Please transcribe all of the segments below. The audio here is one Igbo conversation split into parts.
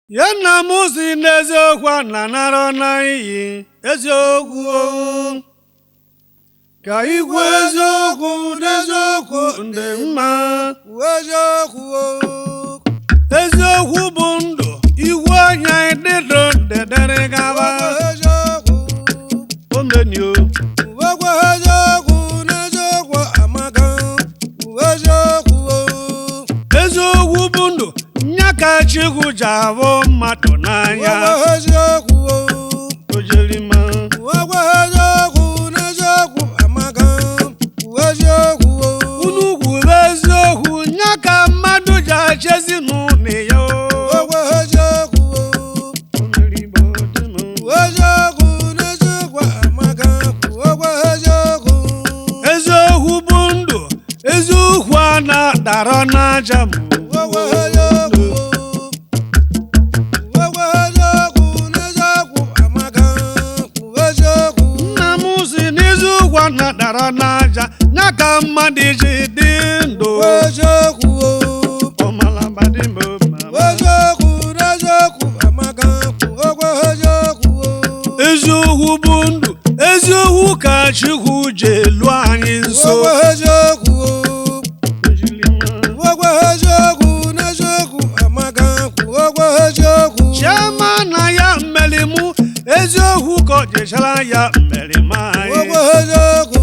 ya nna m si n'eziokwu a na-anara n'iyi eziokwu o. ka igwe eziokwu n'eziokwu ndị mma eziokwu o. eziokwu bụ ndụ iwu anya dịdụ dedere gaba eziokwu omenio uwekwe eziokwu n'eziokwu amaka eziokwu o. eziokwu bụ ndụ nya ka chikwu ji abụ mmadụ n'anya uwekwe eziokwu o. ojirima uwekwe eziokwu n'eziokwu amaka eziokwu o. unu kwuru eziokwu nya ka mmadụ ji achezi n'ụlọ ya o. uwekwe eziokwu o. Omerigbo dị m. eziokwu n'eziokwu amaka uwekwe eziokwu eziokwu bụ ndụ eziokwu a na-adara n'aja m uwekwe eziokwu o. uwekwe eziokwu n'eziokwu amaka eziokwu nna m si n'eziokwu a na-adara n'aja ya ka mmadụ ji dị ndụ eziokwu o. ọmalabadị m mama. eziokwu n'eziokwu amaka uwekwe eziokwu o. eziokwu bụ ndụ eziokwu ka chukwu ji elu anyị nso uwekwe eziokwu o. uwekwe eziokwu n'eziokwu amaka uwekwe eziokwu chiama na ya mmeri mụ eziokwu ka ọ jechara ya mmeri m anyị uwekwe eziokwu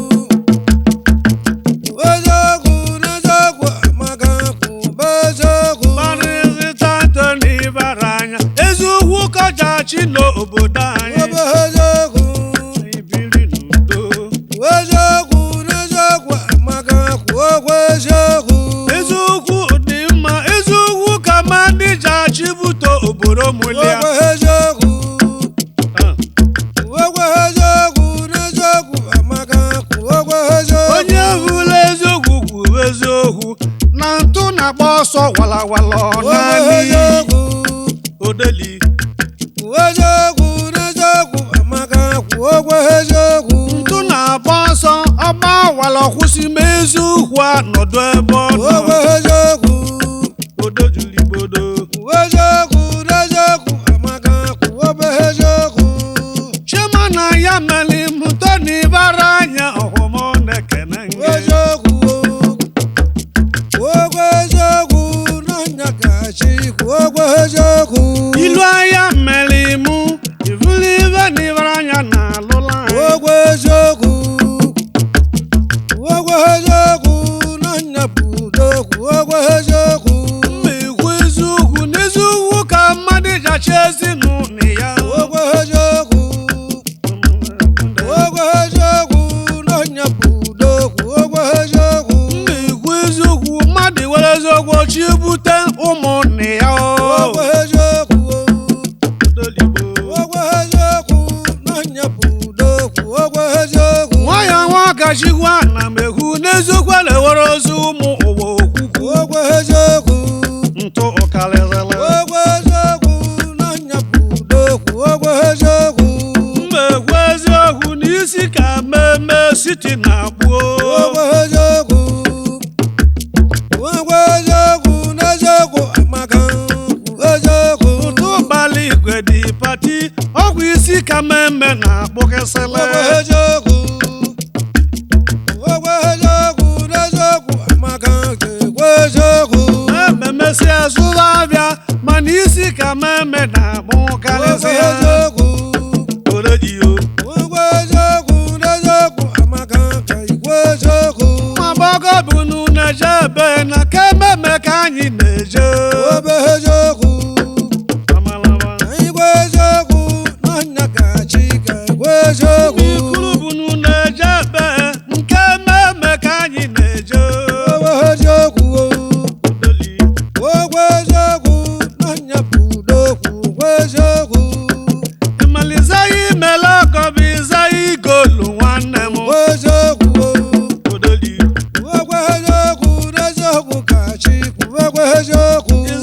eziokwu n'eziokwu amaka kwube eziokwu kparịta ntọ n'ibara anya eziokwu kọjachi n'obodo anyị uwekwe eziokwu ibiri n'udo eziokwu n'eziokwu amaka kwuokwe eziokwu eziokwu dị mma eziokwu ka mmadụ ji achịbute obodo mụlia kwuokwe eziokwu kwuokwe eziokwu n'eziokwu amaka kwuokwe eziokwu onye hụrụ eziokwu kwuru eziokwu na ntụ na-agba ọsọ walawala ọ kwuokwe naanị eziokwu odeli kwuo eziokwu n'eziokwu amaka kwuokwe eziokwu ntụ na-agba ọsọ ọgba wala kwụsị ma eziokwu a nọdụ ebe ọ kwuokwe nọ eziokwu odo juru igbodo kwuo eziokwu n'eziokwu amaka kwuokwe eziokwu chioma na ya mere mụta na ịbara anya ọhụm ọ na-ekene kwuo nge eziokwu kwuokwe eziokwu n'ọnya kachi kwuokwe eziokwu ilu anya mere mụ ivuli ibe na ịbara anya na alụla anyị kwuokwe eziokwu kwuokwe eziokwu n'ọnya bụ udo kwuokwe eziokwu mma ekwu eziokwu n'eziokwu ka mmadụ ji achị ezinụlọ ya kwuokwe eziokwu kwuokwe eziokwu n'ọnya bụ udo kwuokwe eziokwu mma ekwu eziokwu mmadụ were eziokwu chi bute ụmụnne ya kwuokwe eziokwu odoligbo kwuokwe eziokwu n'ọnya bụ udo kwuokwe eziokwu nwaya nwa kachikwu ana m ekwu n'eziokwu a na-ewere ozi ụmụ ụwa okwukwu kwuokwe eziokwu ntụ ụkarịrịla kwuokwe eziokwu n'ọnya bụ udo kwuokwe eziokwu mma ekwu eziokwu n'isi ka mmemme siti na-agbuo kwuokwe eziokwu kwuokwe eziokwu n'eziokwu amaka kwuo eziokwu ụtụ ụbalị igwe dị pati ọgwụ isi ka mmemme na-akpụkịsịlị kwuokwe eziokwu kwuokwe eziokwu n'eziokwu amaka kekwe eziokwu ememesi azụrụ abịa mana isi ka mmemme kwuokwe na-akpụkarịsị eziokwu orejiyo kwuokwe eziokwu n'eziokwu amaka kekwe eziokwu magbọgọ bụ na-eje ebe na ka ememe ka anyị na-eje kwuokwe eziokwu Amalama. anyị gwa eziokwu n'ọnya kachi kekwe eziokwu ikuru bụ na-eje ebe nke ememe ka anyị na-eje kwuokwe eziokwu Odoli. kwuokwe eziokwu n'ọnya bụ udo kwuokwe eziokwu ịmalizaghị imele ọgọ bụ ịzaghị igolu nwanne m kwuo eziokwu Odoli. kwuokwe eziokwu n'eziokwu kachi kwuokwe eziokwu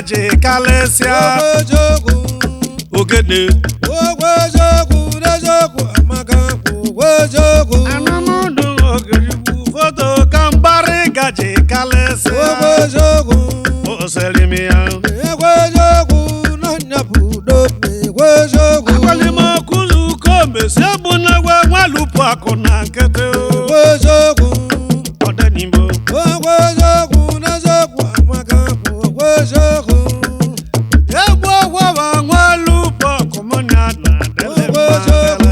gaji kalịsịa okwu eziokwu ogede okwu eziokwu n'eziokwu amaka okwu eziokwu anụmụdụ ogirigbu foto ka mgbari gaji kalịsịa okwu eziokwu oserimi ya ekwu eziokwu n'ọnya bụ udo ekwu eziokwu agwalimokulu komesi bụ na gwe nwalupu akụ na nkịtị ekwu eziokwu ọdenigbo okwu eziokwu n'eziokwu amaka okwu eziokwu egwu ọgwọba nwalupu ọkụ mụ na na dele Okwu eziokwu.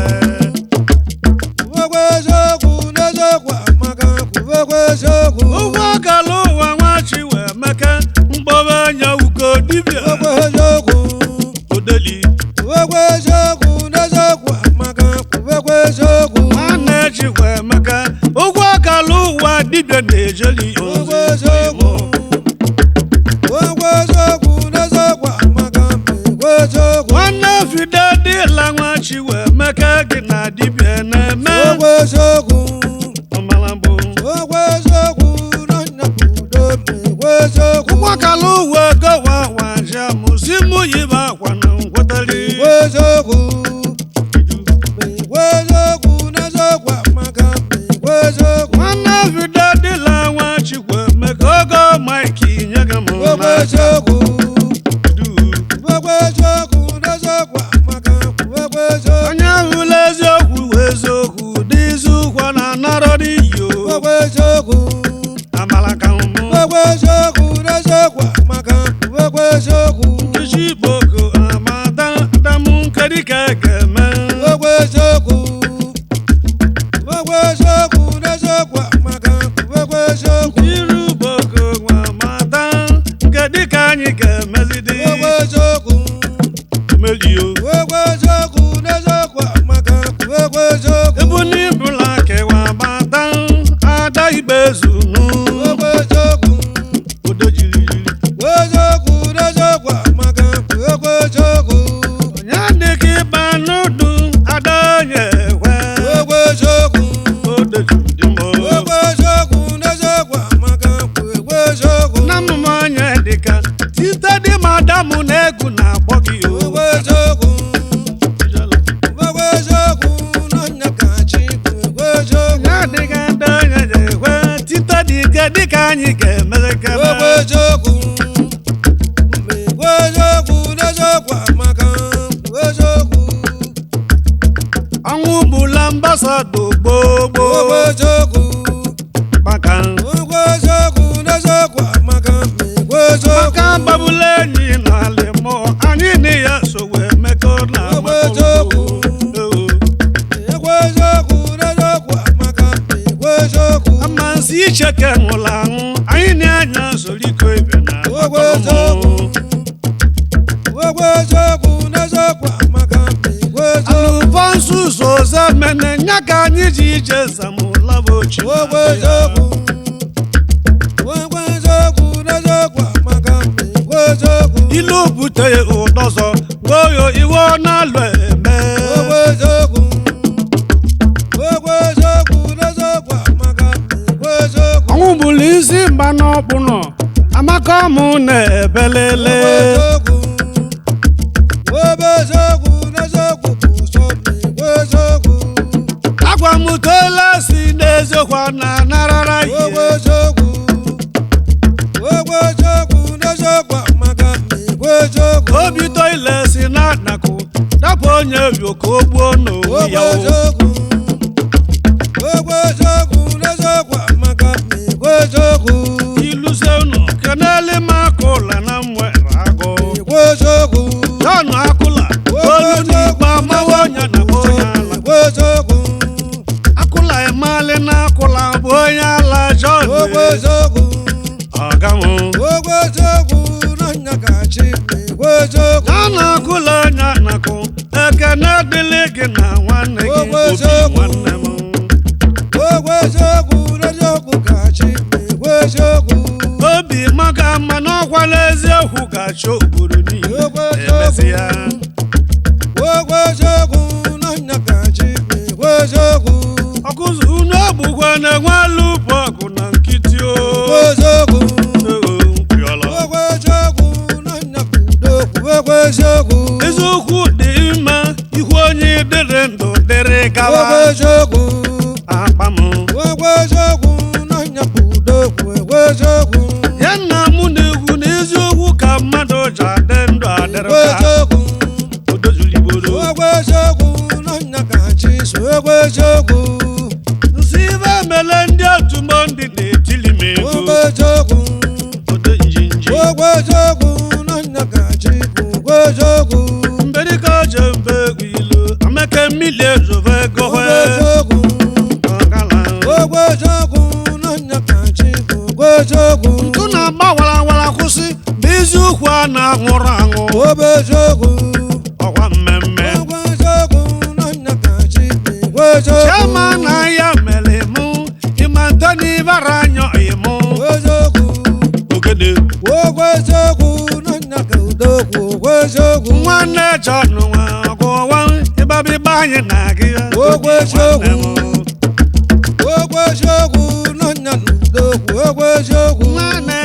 okwu eziokwu n'eziokwu amaka okwu eziokwu ụgwọ ọkala ụwa nwachi wee meke mkpọba anya ugo dibịa okwu eziokwu odeli okwu eziokwu n'eziokwu amaka okwu eziokwu nwanne ji wee meke ụgwọ ọkala ụwa dibịa na-ejeli okwu ozi eziokwu okwu eziokwu n'eziokwu amaka okwu eziokwu nwanne fide dịla nwachi wee meke gị na dibịa na-eme okwu eziokwu ọmala mbụ okwu eziokwu n'ọnya bụ udo okwu eziokwu ụgwọ ọkala ụwa gowa waja mụzi mụ yiba akwa na ngwetali okwu eziokwu okwu eziokwu n'eziokwu amaka okwu eziokwu nwanne fide dịla nwachi wee meke ogo maiki nye gị mụ okwu na eziokwu du okwu eziokwu n'eziokwu amaka okwu eziokwu onye hụla eziokwu wụ eziokwu dịzi ụkwa na anarọ n'iyi o okwu eziokwu amala ka mbụ okwu eziokwu n'eziokwu amaka okwu eziokwu nkechi boko amata damụ nkedi ka e ga-eme okwu eziokwu okwu eziokwu n'eziokwu amaka okwu eziokwu iru boko nwa amata nkedi ka anyị ga-emezidi okwu eziokwu melio okwu eziokwu n'eziokwu amaka okwu eziokwu ebu n'ibula kewa amata ada ibezu nu okwu eziokwu odojiriri eziokwu n'eziokwu amaka okwu eziokwu onye dịka ịba n'udu ada onye ekwe okwu eziokwu odojiri mo okwu eziokwu n'eziokwu amaka okwu eziokwu na mmụmụ onye dịka site dị madamu na egwu na-akpọ gị o okwu eziokwu okwu eziokwu n'ọnya ka chi okwu eziokwu ya dịka ndị onye ga-ekwe tite dị ike dịka anyị ga-emere kebe okwu eziokwu okwu eziokwu n'eziokwu amaka okwu eziokwu ọnwụ gbula mbasado gbogbo okwu eziokwu maka okwu eziokwu n'eziokwu amaka okwu eziokwu maka mgbagbula enyi n'ala mmụọ anyị na ya so wee mekọ na Okwu eziokwu. okwu eziokwu n'eziokwu amaka okwu eziokwu amasị icheke nwụrụ anwụ anyị na-anya soliko ibe na Okwu eziokwu. okwu eziokwu n'eziokwu amaka okwu eziokwu alụbọnsụ zoze mene nya ka anyị ji ije zamụlaba ochi okwu eziokwu okwu eziokwu n'eziokwu amaka okwu eziokwu ilu bute ụdọzọ goyo iwe ọ na-alụ eme okwu eziokwu okwu eziokwu n'eziokwu amaka okwu eziokwu ọnwụ bụrụ isi mgba n'ọkpụ nọ amaka mụ na-ebelele okwu eziokwu okwu eziokwu n'eziokwu bụ ụsọ okwu eziokwu agwa m toela si n'eziokwu a na-anarara okwu ihe eziokwu okwu eziokwu n'eziokwu amaka okwu eziokwu obi toile si na-anakụ dapụ onye rio ka o gbuo n'onwe okwu ya o. eziokwu okwu eziokwu n'eziokwu amaka okwu eziokwu iluze ụlọ kenele m aka ụla na mwere agụ okwu eziokwu jọn akụla olu n'igwe amawa onye na bụ onye ala okwu eziokwu akụla emali na akụla bụ onye ala jọn okwu eziokwu ọgamụ okwu eziokwu n'ọnya ka chi okwu eziokwu ya na akụla onye anakụ ekene dịlị gị na nwanne gị Okwu obi eziokwu. nwanne m okwu eziokwu n'eziokwu ka chi okwu eziokwu obi maka mma n'ọkwala eziokwu ga-achọ obodo niile Okwu eziokwu. emesịa okwu eziokwu n'ọnya ka chi okwu eziokwu ọkụzụ unu ogbugwe na-enwe alụpụ ọgụ na nkịtị o okwu eziokwu Ego, mpịọla. okwu eziokwu n'ọnya ji adị ndụ adịrị Okwu ka eziokwu. odozuligbodo Okwu eziokwu n'ọnya ka chi so okwu eziokwu. nsị ibe mele ndị otu mọ ndị na-etili m ego Okwu eziokwu. odo njinji Okwu eziokwu n'ọnya ka chi bụ okwu eziokwu. mberika je mbe egwu ilu ameke mmiri ezove ego Okwu hwe eziokwu. ọgala Okwu eziokwu n'ọnya ka chi bụ okwu eziokwu. ntụ na-agba warawara kwụsị bụ iziukwu a na-anwụrụ anwụ Okwu eziokwu. ọkwa mmemme Okwu eziokwu n'ọnya ka chi bụ okwu eziokwu. chiama na ya mere mụ ịma ntoni bara anya ịmụ Okwu eziokwu. ogede Okwu eziokwu n'ọnya ka udo kwu okwu eziokwu. nwanne John nwa ọgụwa ịgbabịgba anyị na gị Okwu eziokwu. nwanne m. Okwu eziokwu n'ọnya na udo kwu okwu eziokwu. nwanne